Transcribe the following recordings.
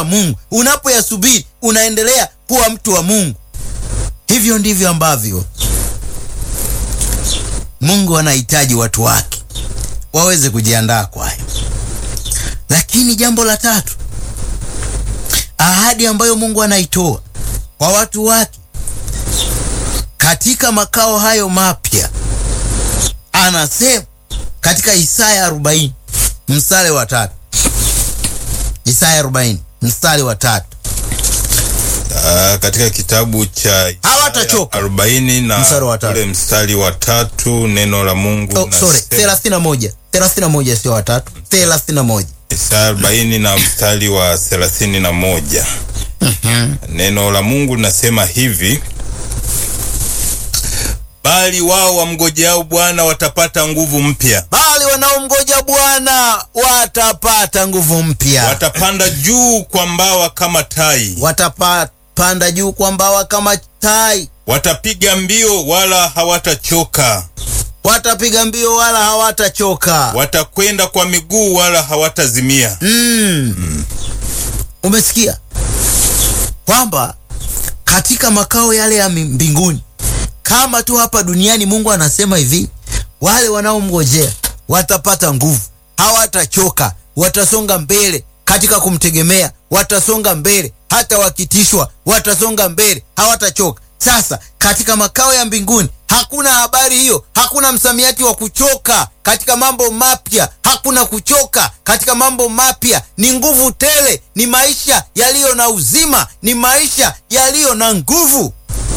Mungu, unapoyasubiri unaendelea kuwa mtu wa Mungu. Hivyo ndivyo ambavyo Mungu anahitaji watu wake waweze kujiandaa kwayo. Lakini jambo la tatu, ahadi ambayo Mungu anaitoa kwa watu wake katika makao hayo mapya, anasema katika Isaya 40 mstari wa tatu. Isaya 40 mstari wa tatu. Ah, katika kitabu cha Hawatachoka. 40 na Mstari wa tatu. ule mstari wa tatu neno la Mungu Oh, sorry, linasema- 31. 31 sio wa tatu. 31. Isaya 40 na mstari wa 31. Neno la Mungu linasema hivi: bali wao wamgojeao Bwana watapata nguvu mpya, Bali wanaomgoja Bwana watapata nguvu mpya. watapanda juu kwa mbawa kama tai, Watapanda juu kwa mbawa kama tai. watapiga mbio wala hawatachoka, Watapiga mbio wala hawatachoka. watakwenda kwa miguu wala hawatazimia. Mm. Umesikia kwamba katika makao yale ya mi- mbinguni kama tu hapa duniani, Mungu anasema hivi, wale wanaomngojea watapata nguvu, hawatachoka, watasonga mbele katika kumtegemea, watasonga mbele hata wakitishwa, watasonga mbele, hawatachoka. Sasa katika makao ya mbinguni hakuna habari hiyo, hakuna msamiati wa kuchoka katika mambo mapya, hakuna kuchoka katika mambo mapya. Ni nguvu tele, ni maisha yaliyo na uzima, ni maisha yaliyo na nguvu.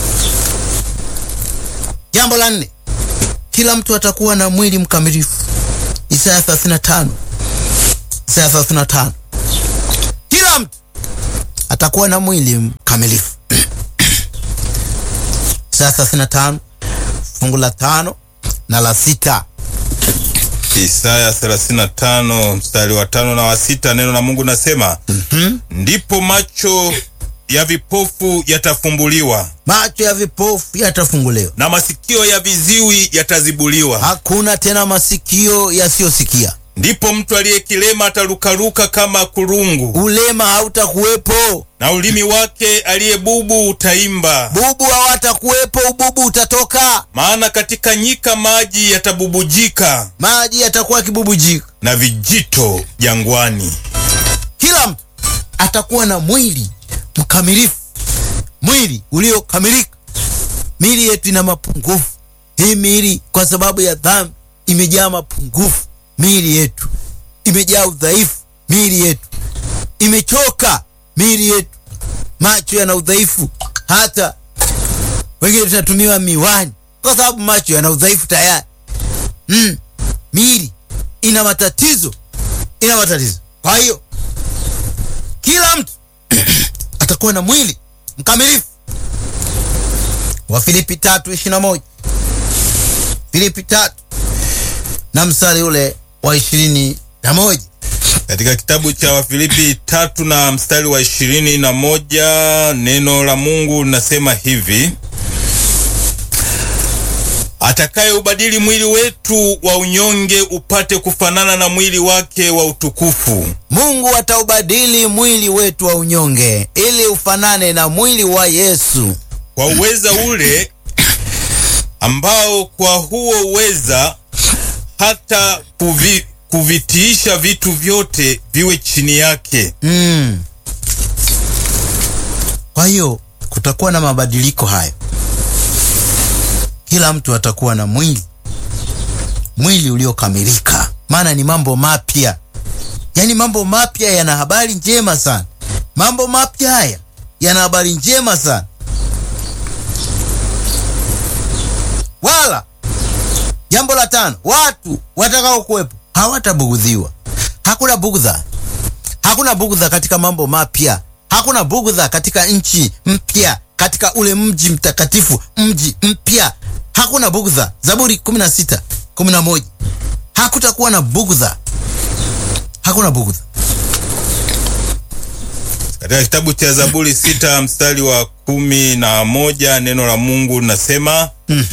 Jambo la nne, kila mtu atakuwa na mwili mkamilifu. Isaya 35, Isaya 35, kila mtu atakuwa na mwili mkamilifu. Isaya 35 fungu la tano na la sita. Isaya 35 mstari wa tano na wa sita, neno la Mungu nasema ndipo macho ya vipofu yatafumbuliwa Macho ya vipofu yatafunguliwa, na masikio ya viziwi yatazibuliwa. hakuna tena masikio yasiyosikia. Ndipo mtu aliyekilema atarukaruka kama kurungu, Ulema hautakuwepo, na ulimi wake aliyebubu utaimba. bubu hawatakuwepo, ububu utatoka, Maana katika nyika maji yatabubujika maji yatakuwa kibubujika. na vijito jangwani. Kila mtu atakuwa na mwili mkamilifu, mwili uliokamilika. Miili yetu ina mapungufu. Hii miili kwa sababu ya dhambi imejaa mapungufu. Miili yetu imejaa udhaifu. Miili yetu imechoka. Miili yetu macho yana udhaifu, hata wengine tunatumiwa miwani kwa sababu macho yana udhaifu tayari. Mm. Miili ina matatizo, ina matatizo. Kwa hiyo kila mtu atakuwa na mwili mkamilifu. Wafilipi tatu ishirini na moja Filipi tatu na mstari ule wa ishirini na moja Katika kitabu cha Wafilipi tatu na mstari wa ishirini na moja neno la Mungu linasema hivi: atakaye ubadili mwili wetu wa unyonge upate kufanana na mwili wake wa utukufu, Mungu ataubadili mwili wetu wa unyonge ili ufanane na mwili wa Yesu. kwa uweza ule ambao kwa huo uweza hata kuvi, kuvitiisha vitu vyote viwe chini yake. Mm. Kwa hiyo kutakuwa na mabadiliko hayo. Kila mtu atakuwa na mwili mwili uliokamilika, maana ni mambo mapya. Yaani mambo mapya yana habari njema sana. Mambo mapya haya yana habari njema sana. Wala jambo la tano, watu watakao kuwepo hawatabugudhiwa. Hakuna bugdha hakuna bugdha katika mambo mapya, hakuna bugdha katika nchi mpya, katika ule mji mtakatifu, mji mpya, hakuna bugdha. Zaburi 16 11, hakutakuwa na bugdha, hakuna bugdha. Katika kitabu cha Zaburi sita mstari wa kumi na moja neno la Mungu linasema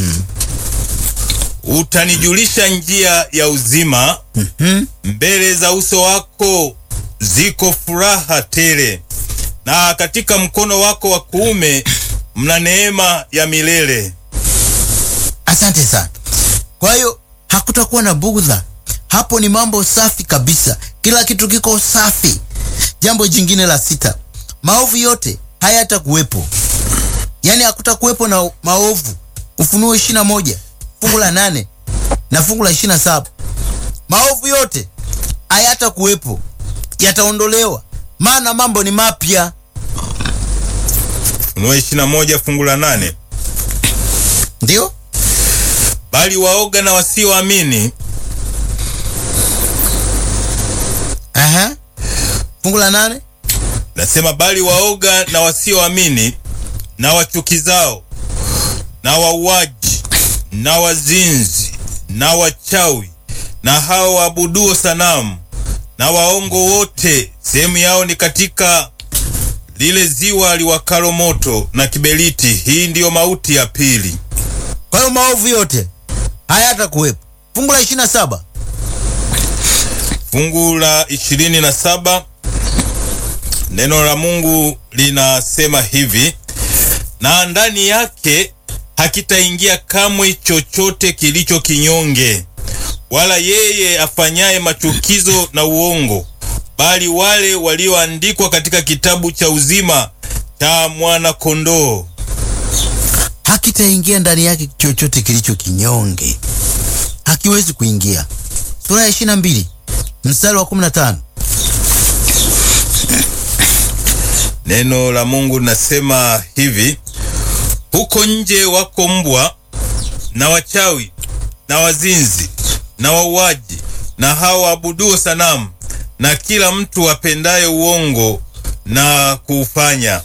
utanijulisha njia ya uzima, mbele za uso wako ziko furaha tele, na katika mkono wako wa kuume mna neema ya milele. Asante sana. Kwa hiyo hakutakuwa na bugdha hapo, ni mambo safi kabisa, kila kitu kiko safi. Jambo jingine la sita, maovu yote hayatakuwepo, yaani hakutakuwepo na maovu. Ufunuo ishirini na moja fungu la nane na fungu la ishirini na saba maovu yote hayatakuwepo, yataondolewa, maana mambo ni mapya. Ufunuo 21 fungu la nane. Ndio Bali waoga na wasioamini Aha. fungu la nane nasema, bali waoga na wasioamini na wachukizao na wauaji na wazinzi na wachawi na hao waabuduo sanamu na waongo wote, sehemu yao ni katika lile ziwa liwakalo moto na kiberiti. Hii ndiyo mauti ya pili. Kwa hiyo maovu yote hayatakuwepo. Fungu la ishirini na saba Fungu la ishirini na saba neno la Mungu linasema hivi, na ndani yake hakitaingia kamwe chochote kilicho kinyonge, wala yeye afanyaye machukizo na uongo, bali wale walioandikwa katika kitabu cha uzima cha mwana kondoo. hakitaingia ndani yake chochote kilicho kinyonge, hakiwezi kuingia. Sura ya ishirini na mbili mstari wa kumi na tano Neno la Mungu linasema hivi, huko nje wako mbwa na wachawi na wazinzi na wauaji na hao waabuduo sanamu na kila mtu apendaye uongo na kuufanya.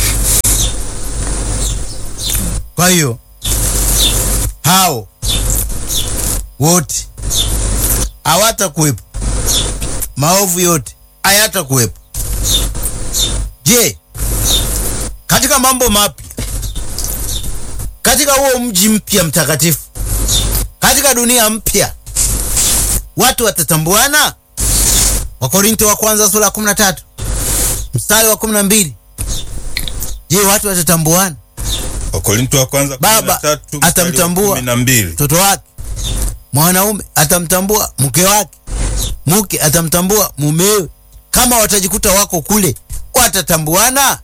Kwa hiyo hao wote hawatakuwepo, maovu yote hayatakuwepo. Je, katika mambo mapya, katika huo mji mpya mtakatifu, katika dunia mpya, watu watatambuana? Wakorinto wa kwanza sura ya 13 mstari wa 12. Je, watu watatambuana? Wakorinto wa kwanza Baba 13 mstari wa atamtambua 12. mtoto wake, mwanaume atamtambua mke wake, mke atamtambua mumewe. Kama watajikuta wako kule, watatambuana?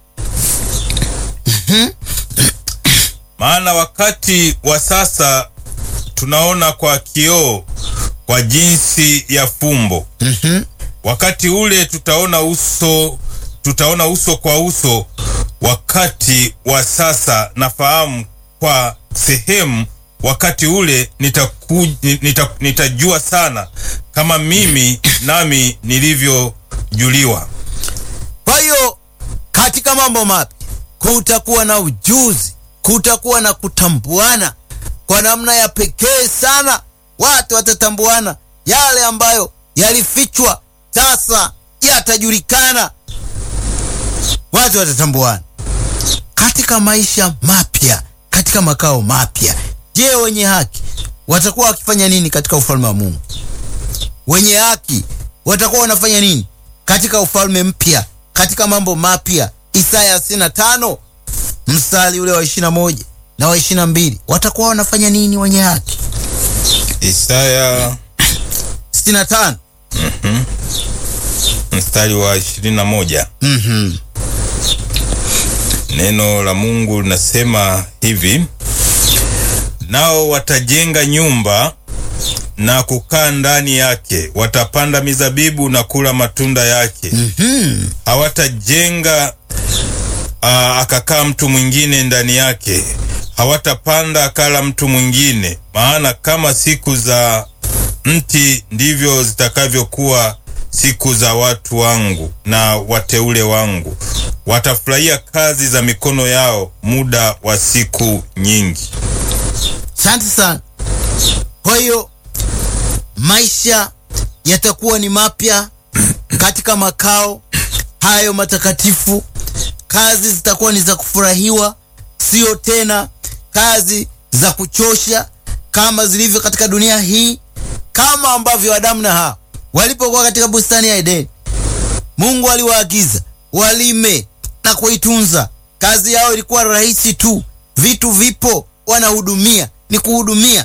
Maana wakati wa sasa tunaona kwa kioo kwa jinsi ya fumbo. Wakati ule tutaona uso, tutaona uso kwa uso. Wakati wa sasa nafahamu kwa sehemu, wakati ule nitaku, nita, nitajua sana kama mimi nami nilivyojuliwa. Kwa hiyo katika mambo mapya kutakuwa na ujuzi, kutakuwa na kutambuana kwa namna ya pekee sana. Watu watatambuana, yale ambayo yalifichwa sasa yatajulikana. Watu watatambuana katika maisha mapya, katika makao mapya. Je, wenye haki watakuwa wakifanya nini katika ufalme wa Mungu? Wenye haki watakuwa wanafanya nini katika ufalme mpya, katika mambo mapya? Isaya 65 mstari ule wa 21 na wa 22, watakuwa wanafanya nini wenye haki? Isaya 65 mstari wa 21. mhm Neno la Mungu linasema hivi, nao watajenga nyumba na kukaa ndani yake, watapanda mizabibu na kula matunda yake. Hawatajenga aa, akakaa mtu mwingine ndani yake, hawatapanda akala mtu mwingine. Maana kama siku za mti ndivyo zitakavyokuwa siku za watu wangu na wateule wangu, watafurahia kazi za mikono yao muda wa siku nyingi. Asante sana. Kwa hiyo maisha yatakuwa ni mapya katika makao hayo matakatifu. Kazi zitakuwa ni za kufurahiwa, sio tena kazi za kuchosha kama zilivyo katika dunia hii, kama ambavyo Adamu na Hawa walipokuwa katika bustani ya Edeni. Mungu aliwaagiza walime na na kuitunza. Kazi yao ilikuwa rahisi tu, vitu vipo, wanahudumia, ni kuhudumia.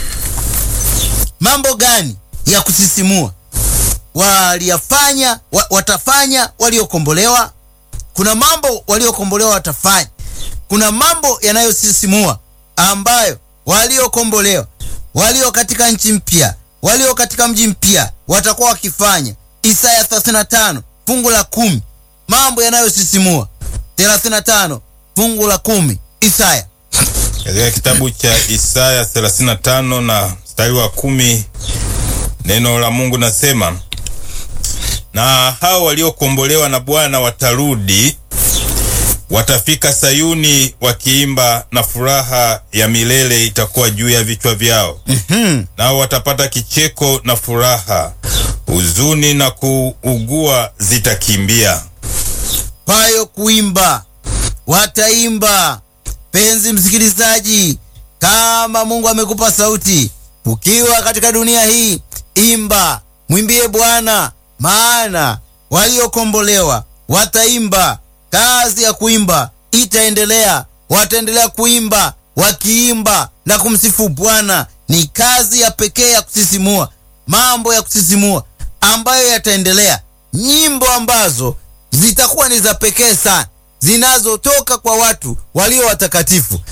Mambo gani ya kusisimua waliyafanya wa, watafanya waliokombolewa? Kuna mambo waliokombolewa watafanya. Kuna mambo yanayosisimua ambayo waliokombolewa, walio katika nchi mpya, walio katika mji mpya watakuwa wakifanya. Isaya 35 fungu la kumi, mambo yanayosisimua 35 fungu la kumi. Isaya Katika kitabu cha Isaya 35 na mstari wa kumi neno la Mungu nasema, na hao waliokombolewa na Bwana watarudi, watafika Sayuni wakiimba, na furaha ya milele itakuwa juu ya vichwa vyao. Nao watapata kicheko na furaha, huzuni na kuugua zitakimbia. payo kuimba, wataimba. Penzi msikilizaji, kama Mungu amekupa sauti ukiwa katika dunia hii, imba, mwimbie Bwana, maana waliokombolewa wataimba. Kazi ya kuimba itaendelea, wataendelea kuimba, wakiimba na kumsifu Bwana. Ni kazi ya pekee ya kusisimua, mambo ya kusisimua ambayo yataendelea, nyimbo ambazo zitakuwa ni za pekee sana zinazotoka kwa watu walio watakatifu,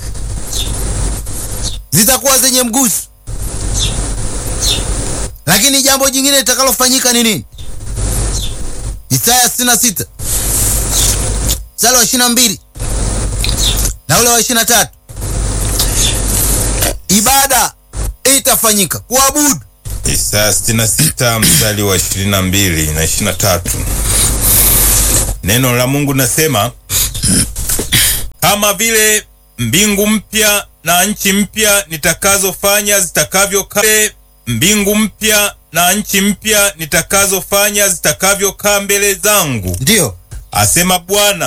zitakuwa zenye mguso. Lakini jambo jingine litakalofanyika ni nini? Isaya 66 mstari wa 22 na ule wa 23, ibada itafanyika, kuabudu. Isaya 66 mstari wa 22 na 23. Neno la Mungu nasema, kama vile mbingu mpya na nchi mpya nitakazofanya zitakavyokaa, mbingu mpya na nchi mpya nitakazofanya zitakavyokaa mbele zangu, Ndiyo asema Bwana.